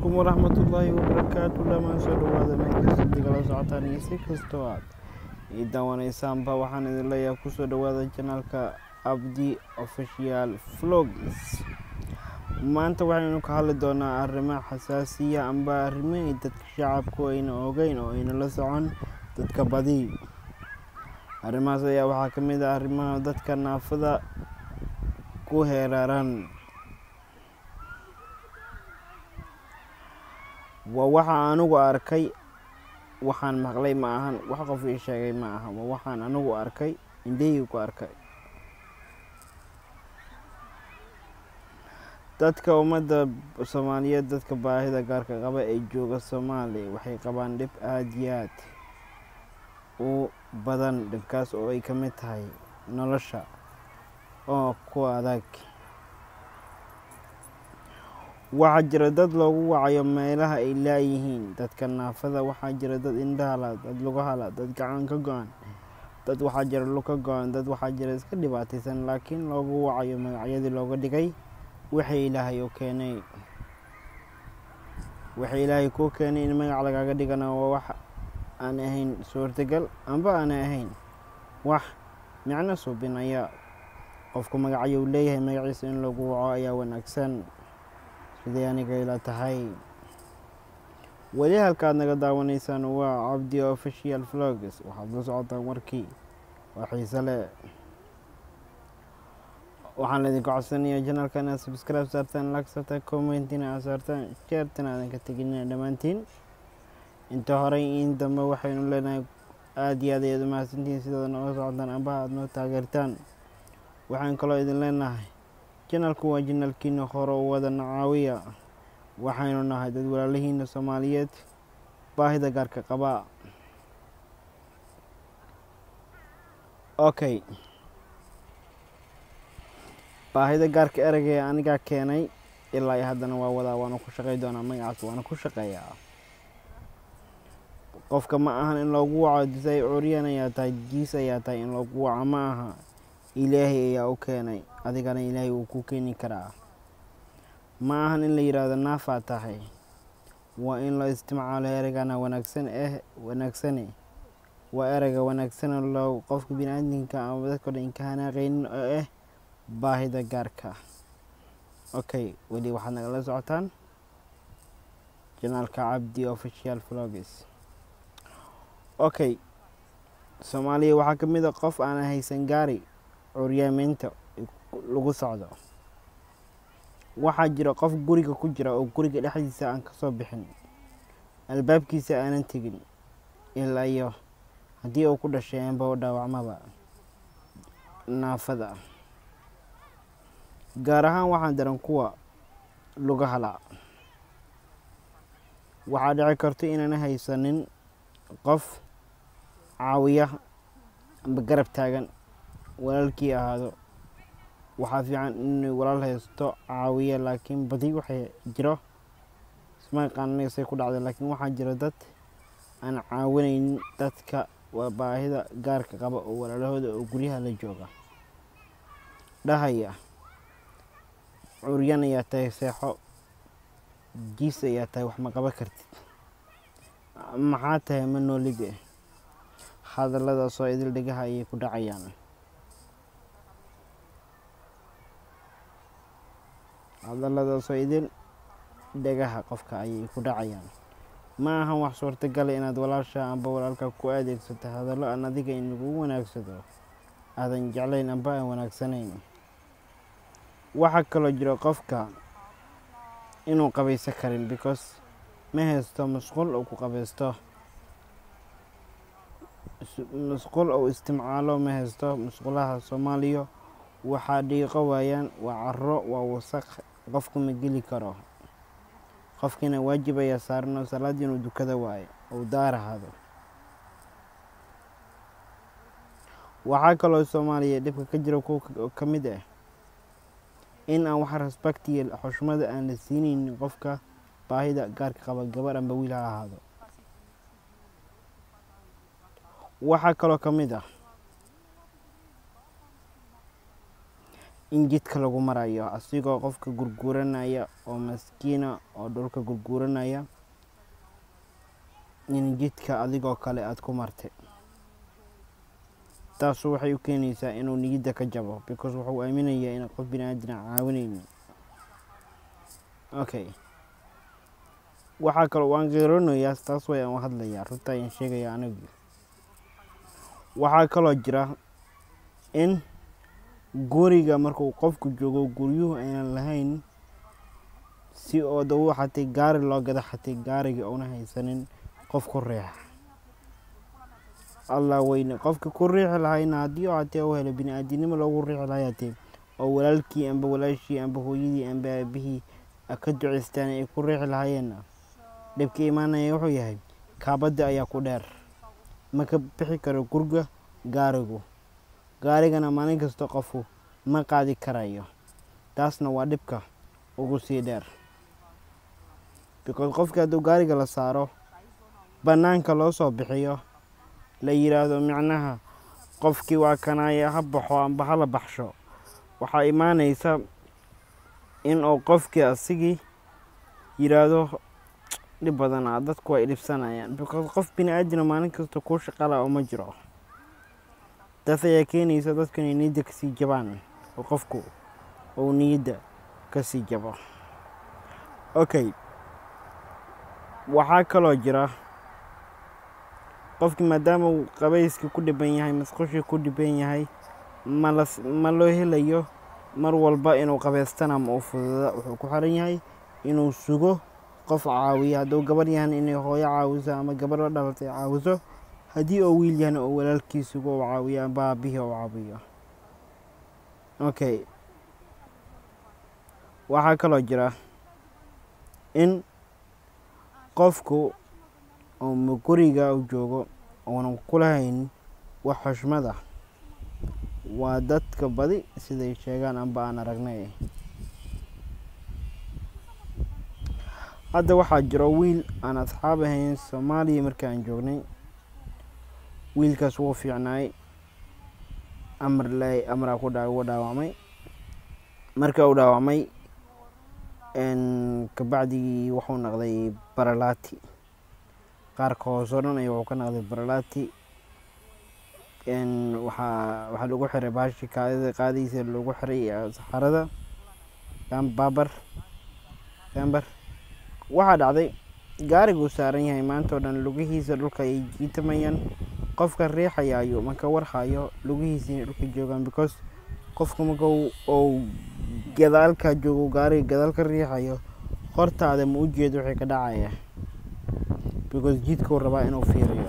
calaykum waraxmatullaahi wabarakaatu dhammaan soo dhawaada meelkasta digala socotaan iyo si kastoo aad ii daawanaysaanba waxaan idin leeyahay kusoo dhawaada janaalka abdi official vlogs maanta waxaynu ka hadli doonaa arrimo xasaasiya amba arrimo ay dadka shacabku ayna ogeyn oo ayna la socon dadka badi arrimahaas ayaa waxaa ka mid ah arrimaha dadka naafada ku heeraaran waa waxa anigu arkay waxaan maqlay ma ahan wax qof ii sheegay ma aha waa waxaan anigu arkay indhahii ku arkay dadka ummadda soomaaliyeed dadka baahida gaarka qaba ee jooga soomaaliya waxay qabaan dhib aada iyo aad u badan dhibkaas oo ay ka mid tahay nolosha oo ku adag waxaa jira dad loogu wacayo meelaha ay laayihiin dadka naafada waxaa jira dad indhahala dad lugahala dad gacan ka go-an dad waxaa jira lug ka go-an dad waxaa jira iska dhibaataysan laakiin loogu wacayo magacyadii looga dhigay waxay ilaahay u keenay waxay ilaahay kuu keenay in magac lagaaga dhigana waa wax aan ahayn suurtagal amba aana ahayn wax micno suubinaya qofku magacyo uu leeyahay magaciisa in lagu waco ayaa wanaagsan siday aniga ila tahay weli halkaad naga daawanaysaan waa cabdi official vlogs waxaad la socotaan warkii waa xiise leh waxaan laydinku codsanayaa janaalka inaad subscribe saartaan like saartaan commentina aad saartaan sheertana aadan ka teginina dhammaantiin inta horey in dambe waxaynu leenahay aada iyo aad ayaad u mahadsantihiin sidaad nooga socotaan amba aad noo taageertaan waxaan kaloo idin leenahay janalku waa janalkiina hore u wada nacaawiya waxaynu nahay dad walaalihiina soomaaliyeed baahida gaarka qabaa okay baahida gaarka ereyga anigaa keenay ilaa iyo haddana waa wadaa waana ku shaqey doonaa magacaas waana ku shaqeeyaa qofka ma ahan in loogu waco disay curyan ayaa tahay jiis ayaa tahay in loogu waco ma aha ilaahay ayaa u keenay adigana ilaahay wuu ku keeni karaa ma ahan in la yidhaahdo naafaa tahay waa in la isticmaalo ereygana wanaagsan eh wanaagsane waa ereyga wanaagsane loo qofka bini-aadinka ama dadka dhan inka hanaaqeynin oo ah baahida gaarka okay weli waxaad nagala socotaan janaalka cabdi official vlogs okay soomaaliya waxaa ka mid a qof aana haysan gaari curyaameynta lagu socdo waxaa jira qof guriga ku jira oo guriga dhexdiisa aan kasoo bixin albaabkiisa aanan tegin ilaa iyo haddii uu ku dhashay anba u dhaawacmaba naafada gaar ahaan waxaan daran kuwa lugahala waxaa dhici karto inaana haysanin qof caawiya amba garab taagan walaalkii ahaado waxaa fiican inuu walaal haysto caawiya laakiin badi waxay jiro isma yaqaananaysay ku dhacday laakiin waxaa jira dad aan caawinaynin dadka waa baahida gaarka qaba oo walaalahooda oo guryaha la jooga dhahaya curyan ayaa tahay seexo jiis ayaa tahay wax ma qaba kartid maxaa tahay ma noolide hadalladaasoo idil dhegaha ayay ku dhacayaan hadalladaasoo idil dhegaha qofka ayay ku dhacayaan ma ahan wax suurtagala inaad walaasha amba walaalka ku adeegsato hadallo aan adiga in lagu wanaagsado aadan jeclayn amba aan wanaagsanayn waxaa kaloo jira qofka inuu qabayso karin because ma haysto musqul uu ku qabaysto musqul uu isticmaalo ma haysto musqulaha soomaaliya waxaa dhiiqo waayaan waa caro waa wasaq qofku ma geli karo qofkiina waajib ayaa saaranoo salaaddii inuu dukada waayo uu daarahaado waxaa kaloo soomaaliya dhibka ka jira kuwa ka mid ah in aan wax respectiya xushmada aan la siinaynin qofka baahida gaarka qaba gabar amba wiil ha ahaado waxaa kaloo ka mid ah in jidka lagu marayo asigoo qofka gurguuranaya oo maskiina oo dhulka gurguuranaya in jidka adigoo kale aada ku martay taasu waxay u keenaysaa inuu niyadda ka jabo because wuxuu aaminayaa in qof bini aadina caawinaynin okay waxaa kaloo waan geeroonayaa taas way aan hadlayaa runta ayaan sheegaya anigu waxaa kaloo jira in guriga markuu qofku joogo guryuhu aynan lahayn si oo dawu xatay gaari loo gada xatay gaariga una haysanin qof ku riixa allah weyne qofka ku riixi lahayna haddii oo hatee u helo bini aadinimo loogu riixi lahay hatee oo walaalkii amba walaashii amba hooyadii amba aabihii ka duceystaan ay ku riixi lahayeenna dhibka imaanaya wuxuu yahay kaabadda ayaa ku dheer ma ka bixi karo gurga gaarigu gaarigana maalin kasta qofku ma qaadi karayo taasna waa dhibka ugu sii dheer because qofka hadduu gaariga la saaro bannaanka loo soo bixiyo la yidhaahdo micnaha qofkii waa kanaya ha baxo amba hala baxsho waxaa imaanaysa in uu qofkii asigii yidhaahdo dhib badanaa dadku ay dhibsanayaan because qof bini aadina maalin kasta kuu shaqala oo ma jiro taas ayaa keenaysa dadku inay niyadda kasii jabaan oo qofku uu niyadda kasii jabo okay waxaa kaloo jira qofkii maadaama uu qabayskii ku dhiban yahay masqushii ku dhiban yahay mala ma loo helayo mar walba inuu qabaystana ma u fududa wuxuu ku xiran yahay inuu sugo qof caawiyo hadduu gabar yahan inay hooyo caawiso ama gabar la dhalatay caawiso haddii oo wiil yahana oo walaalkii sugo u caawiyo amba aabihii u caawiyo okay waxaa kaloo jira in qofku uu guriga u joogo uunan kulahayn wax xushmada waa dadka badi siday sheegaan amba aan aragnay hadda waxaa jiro wiil aan asxaab ahayn soomaaliya markii aan joognay wiilkaas wuu fiicnaay amar le amraa ku dhaa uga dhaawacmay marka uu dhaawacmay kabacdigii wuxuu noqday baralaati qaarka hoose o dhan ay wuxuu ka noqday baralaati waxaa waxaa lagu xiray baashi kaadida qaadiisa lagu xiray saxarada baabar gambar waxaa dhacday gaariguu saaran yahay maanta oo dhan lugihiisa dhulka ay jiitamayaan qofka riixaya ayuu marka warhayo lugihiisa inay dhulka joogaan because qofka marka uu gadaalka joogo gaariga gadaal ka riixayo hortaada ma u jeedo wixii ka dhacaya because jidkuu rabaa inuu fiiriyo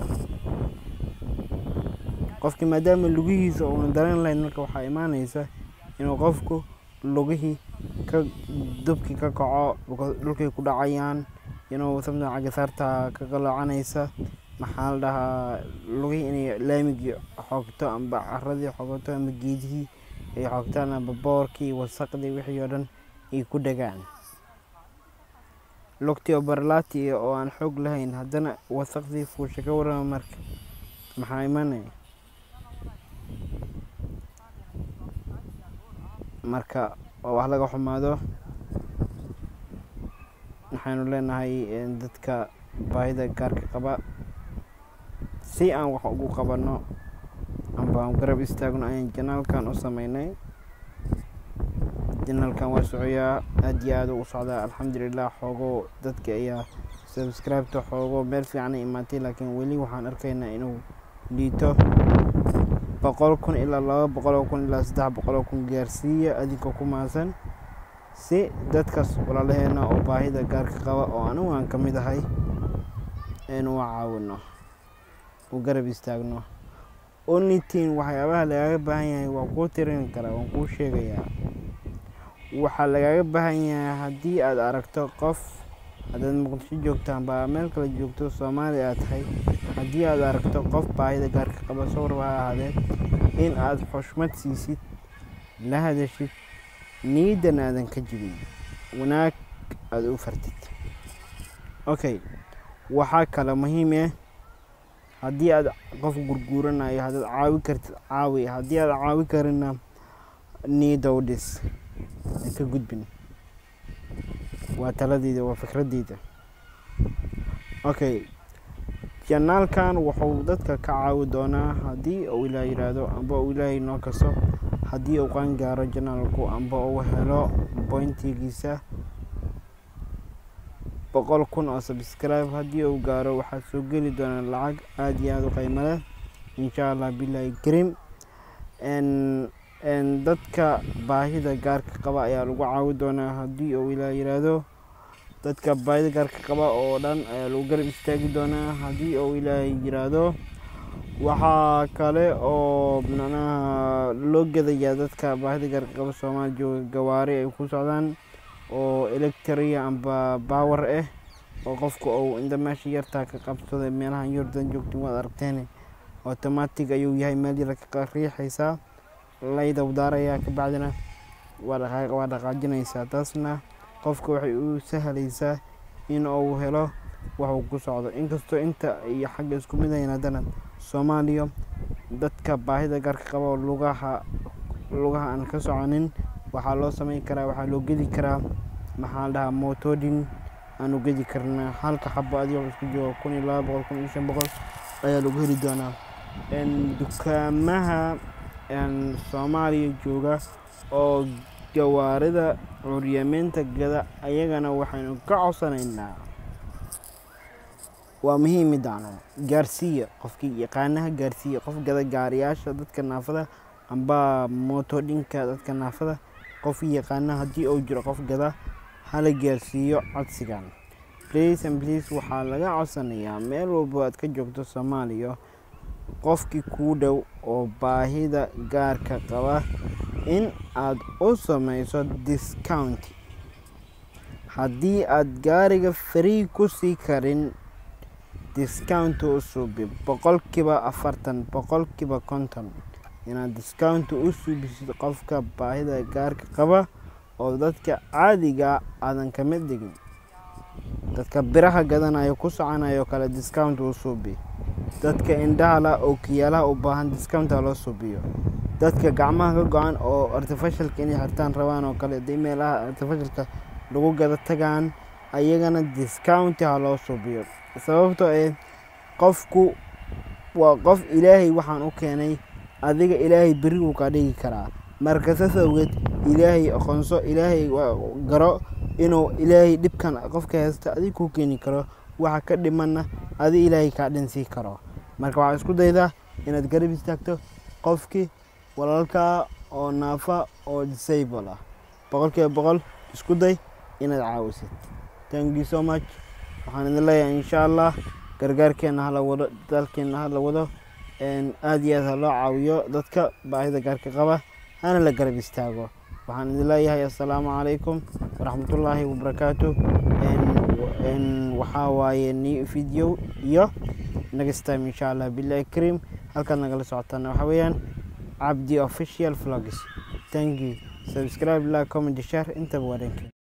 qofkii maadaama lugihiisa uunan dareen lahayn marka waxaa imaanaysa inuu qofku lugihii ka dubkii ka kaco dhulkay ku dhacayaan inuu samta cagasaarta ka qaloocanaysa maxaa la dhahaa lugihii inay laamigii xoogto amba caradii xoogto amba geedihii ay xoogtaan amba boorkii wasaqdii wixii oo dhan ay ku dhagaan lugtii oo barlaati oo aan xoog lahayn haddana wasaqdii fuusha ka warama marka maxaa imanaya marka waa wax laga xumaado waxaynu leenahay dadka baahida gaarka qaba si aan wax ugu qabanno amba aan garab istaagno ayaan janaalkan u sameynay janaalkan waa socoyaa aad iyo aad u socdaa alxamdulilah xoogo dadka ayaa subscribeta xoogo meel fiicana imaatay laakiin weli waxaan arkaynaa inuu liito boqol kun ilaa laba boqoloo kun ilaa saddex boqoloo kun gaarsiiya adinkoo ku maasan si dadkaas walaalaheena oo baahida gaarka qaba oo anigu aan ka mid ahay inuu caawino u garab istaagno onitin waxyaabaha lagaaga baahan yahay waa kuu tirin karaa waan kuu sheegayaa waxaa lagaaga baahan yahay haddii aad aragto qof haddaad muqdisho joogto amba meel kale joogto soomaali aad tahay haddii aad aragto qof baahida gaarka qaba sawrba ha ahaadee in aad xushmad siisid la hadashid niidan aadan ka jibin wanaag aada u fartid okay waxaa kale muhiim ah haddii aad qof gurguuranayo haddaad caawi kartid caawi haddii aad caawi karina niyadda u dhis ka gudbin waa taladeyda waa fikradeyda okay janaalkan wuxuu dadka ka caawi doonaa haddii uu ilaah yidhaahdo amba uu ilaahay noo kaso haddii uu qaan gaaro janaalku amba uu helo bointigiisa boqol kun oo subscribe haddii uu gaaro waxaa soo geli doonaa lacag aada iyo aada u qiimo leh insha allah bilahi karim dadka baahida gaarka qaba ayaa lagu caawi doonaa haddii uu ilaah yidhaahdo dadka baahida gaarka qaba oo dhan ayaa lagu garab istaagi doonaa haddii uu ilaahay yiraahdo waxaa kale oo macnaha loo gadayaa dadka baahida gaarka qaba soomaali jooga gawaari ay ku socdaan oo electria amba power ah oo qofku uu inta meesha yartaa ka qabsaday meelahan yordan joogtin waad aragteen automatic ayuu yahay meel yar ka riixaysaa layda udaarayaa kabacdina waa dhaqaajinaysaa taasna qofka waxay u sahlaysaa in uu helo waxuu ku socdo inkastoo inta iyo xagga isku mid ahayn haddana soomaaliya dadka baahida gaarka qaba oo lugaha lugaha aan ka soconin waxaa loo sameyn karaa waxaa loo gedi karaa maxaa la dhahaa motodin aanu gedi karnaa halka xabo adigoo isku jooga kun iyo laba boqol kun iyo shan boqol ayaa lagu heli doonaa dukaamaha soomaaliya jooga oo gawaarida curyaameynta gada ayagana waxaynu ka codsanaynaa waa muhiim midaan gaarsiiya qofkii yaqaanaha gaarsiiya qof gada gaariyaasha dadka naafada amba motodhinka dadka naafada qofkii yaqaana haddii uu jiro qof gada hala gaarsiiyo codsigan please and please waxaa laga codsanayaa meel walbo aad ka joogto soomaaliya qofkii kuu dhow oo baahida gaarka qaba in aad u samayso discount haddii aad gaariga free ku sii karin discount u suubi boqolkiiba afartan boqolkiiba konton inaad discount u suubisid qofka baahida gaarka qaba oo dadka caadiga aadan ka mid dhigin dadka biraha gadanayo ku soconayo kale discount u suubi dadka indhahala oo kiyaalaha u baahan discounta loo suubiyo dadka gacmaha ka go-an oo artificialka inay xirtaan rabaan oo kale hadii meelaha artificialka lagu gada tagaan ayagana discount ha loo suubiyo sababtoo eh qofku waa qof ilaahay waxaan u keenay adiga ilaahay beri wuu kaa dhigi karaa marka saas awgeed ilaahay aqoonso ilaahay garo inuu ilaahay dhibkan qofka haysta adig kuu keeni karo waxa ka dhimanna adi ilaahay kaa dhinsii karo marka waxaa isku daydaa inaad garab istaagto qofkii walaalkaa oo naafa oo disable ah boqolkiiba boqol isku day inaad caawisid thank you so much waxaan idin leeyahay insha allah gargaarkeena hala wado dalkeena hala wado aada iyo aad ha loo caawiyo dadka baahida gaarka qaba hana la garab istaago waxaan idin leeyahay assalaamu calaykum waraxmatullaahi wabarakaatu waxaa waaye new video iyo next time insha allah billahi karim halkaad nagala socotaana waxaa weeyaan cabdi official vlogs thank you subscribe like comment share intaba waa dhanka